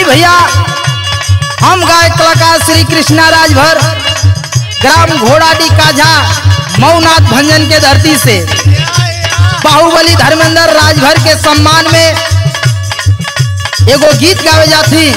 भैया हम गायक कलाकार श्री कृष्णा राजभर ग्राम घोड़ाडी काझा मऊनाथ भंजन के धरती से बाहुबली धर्मेंद्र राजभर के सम्मान में एगो गीत गावे जाती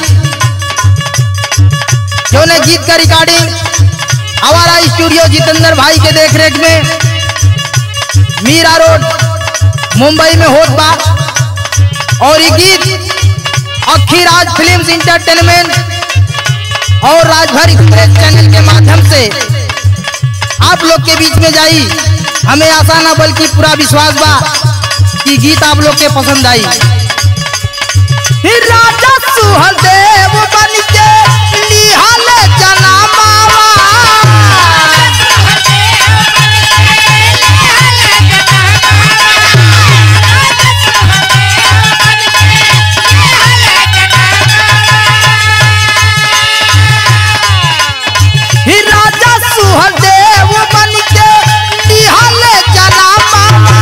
जो ने गीत का रिकॉर्डिंग हमारा स्टूडियो जितेंद्र भाई के देखरेख में मीरा रोड मुंबई में होत बा और ये गीत अखीराज फिल्म्स इंटरटेनमेंट और राजभर एक्सप्रेस चैनल के माध्यम से आप लोग के बीच में जाई हमें आशा ना बल्कि पूरा विश्वास बा कि गीत आप लोग के पसंद आई राजा सुहदेव बन के निहाल जनामावा ही राजा सुहदेव बन के निहाल जनामावा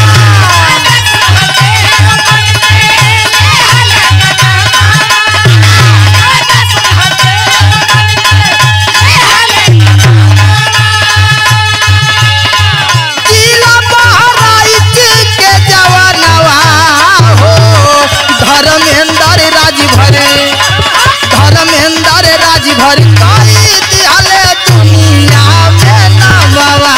जिला बहराइच के जवानवा हो धर्मेंद्र राजभर धर्मेंद्र राजभर कई दिहले दुनिया में नमवा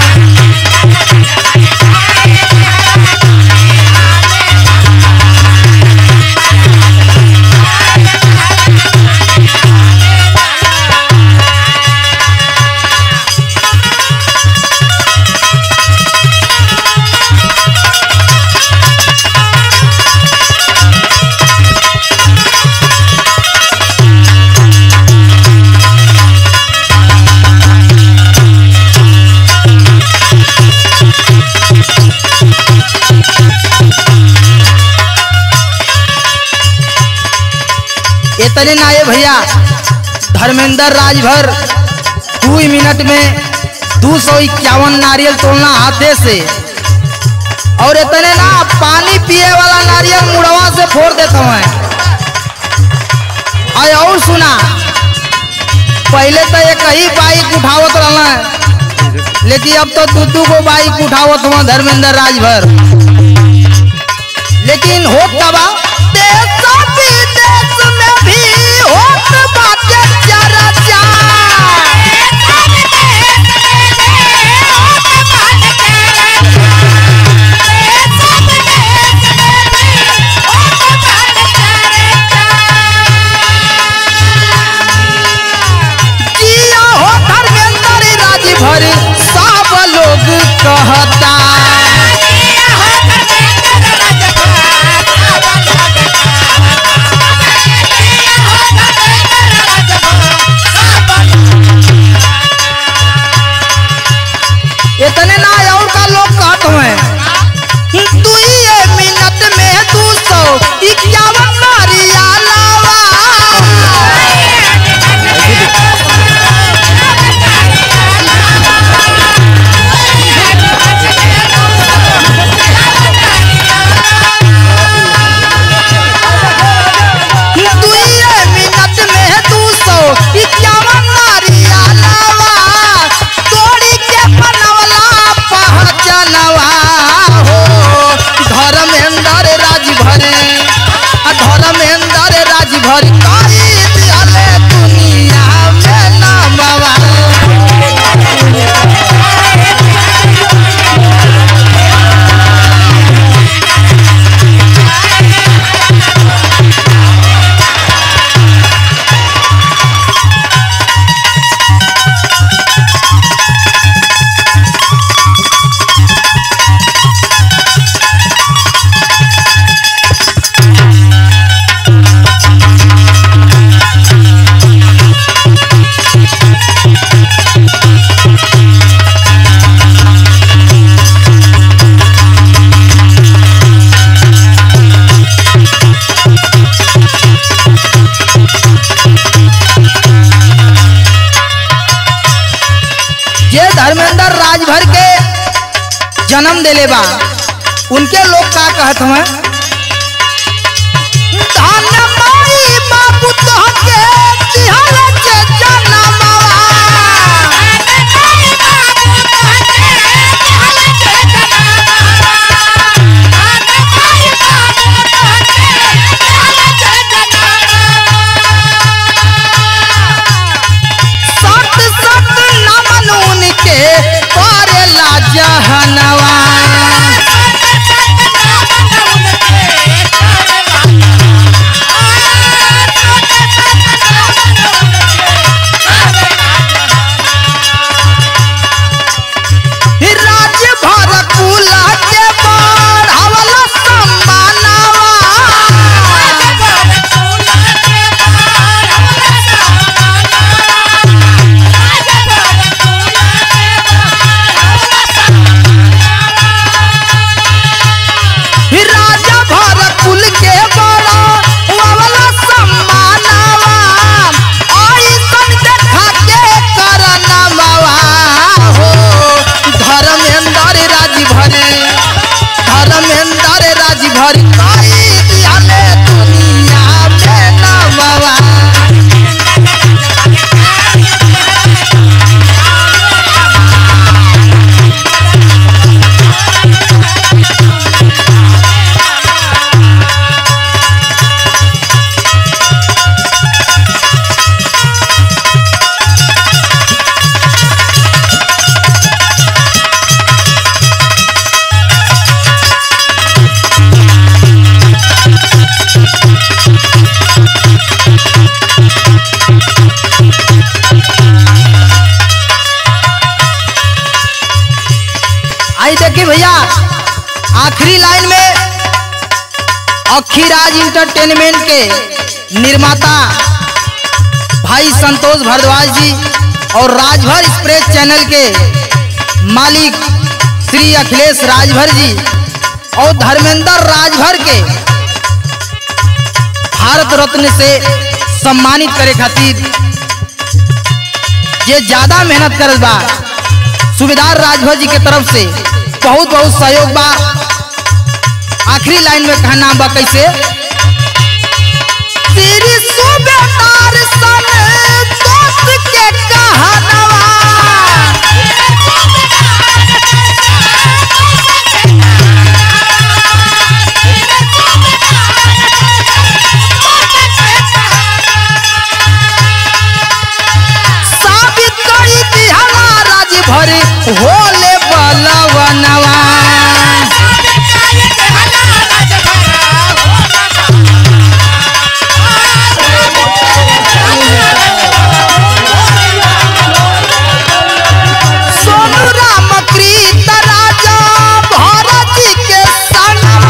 इतने ना ये भैया धर्मेंद्र राजभर दो ही मिनट में दो सौ इक्यावन नारियल तोड़ना हाथे से और इतने ना पानी पिए वाला नारियल मुड़वा से फोड़ देता हूँ आय और सुना पहले तो एक ही बाइक उठावत रहना लेकिन अब तो दू दू गो बाइक उठावत हुआ धर्मेंद्र राजभर लेकिन होत तबा देश विदेश में भी होत बाटे चर्चा जिया हो धर्मेंद्र राजभर सब लोग कहता इतने ना और का लोग कहत हुए दुइये मिनट में दू सौ इक्यावन नारिया लावा दुइये मिनट में दू सौ इक्यावन नारिया लावा तोड़ी के बनवला पहचनवा हो धर्मेंद्र राजभर आ धर्मेंद्र राजभर कई दिहले दुनिया में नामवा ये धर्मेंद्र राजभर के जन्म देले बा उनके लोग का कहत हमें धन माई बाबू आखिरी लाइन में अखीराज इंटरटेनमेंट के निर्माता भाई संतोष भारद्वाज जी और राजभर एक्सप्रेस चैनल के मालिक श्री अखिलेश राजभर जी और धर्मेंद्र राजभर के भारत रत्न से सम्मानित करे खातिर ये ज्यादा मेहनत करत बा सुबेदार राजभर जी के तरफ से बहुत बहुत सहयोग बा आखिरी लाइन में कहना बा कैसे तेरी सुबेदार सन दोस्त के कहनवा साबित करी दिहला राजभर होले बलवनवा सोनू राम कृत राजा भरत जी के संगवा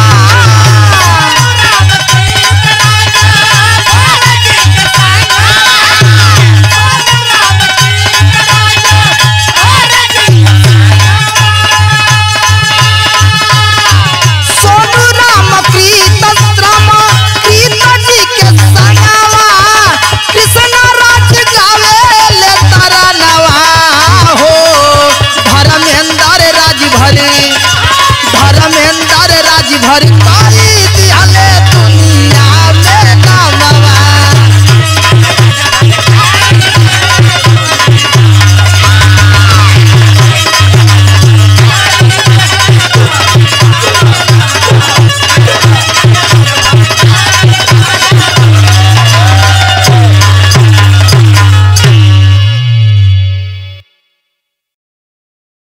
सोनू राम कृत राम कृत जी के संगवा कृष्ण राज गावे ले तारा नवा हो धर्मेंद्र राज भरे धर्मेंद्र राज भर का